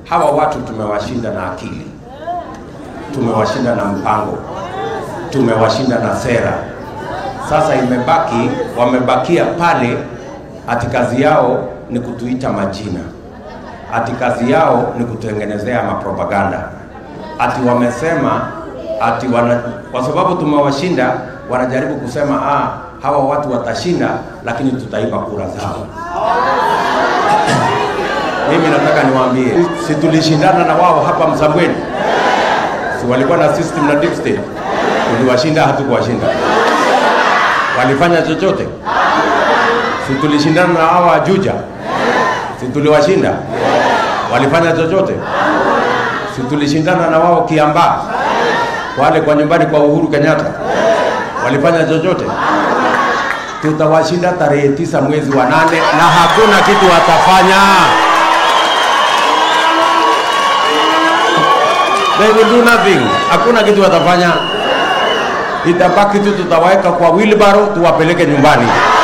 hawa watu tumewashinda na akili, tumewashinda na mpango, tumewashinda na sera. Sasa imebaki, wamebakia pale, ati kazi yao ni kutuita majina, ati kazi yao ni kutengenezea mapropaganda, ati wamesema ati wana, kwa sababu tumewashinda, wanajaribu kusema ah, hawa watu watashinda, lakini tutaiba kura zao. Mimi nataka niwaambie, si tulishindana na wao hapa Msambweni? Si walikuwa na system na deep state? Tuliwashinda, hatukuwashinda? Walifanya chochote? Si tulishindana na hawa Juja? Si tuliwashinda? Walifanya chochote? Si tulishindana na wao Kiambaa, wale kwa nyumbani kwa Uhuru Kenyatta? Walifanya chochote? Tutawashinda tarehe tisa mwezi wa nane na hakuna kitu watafanya. They will do nothing. Hakuna kitu watafanya. Itabaki tu tutawaweka kwa wheelbarrow tuwapeleke nyumbani.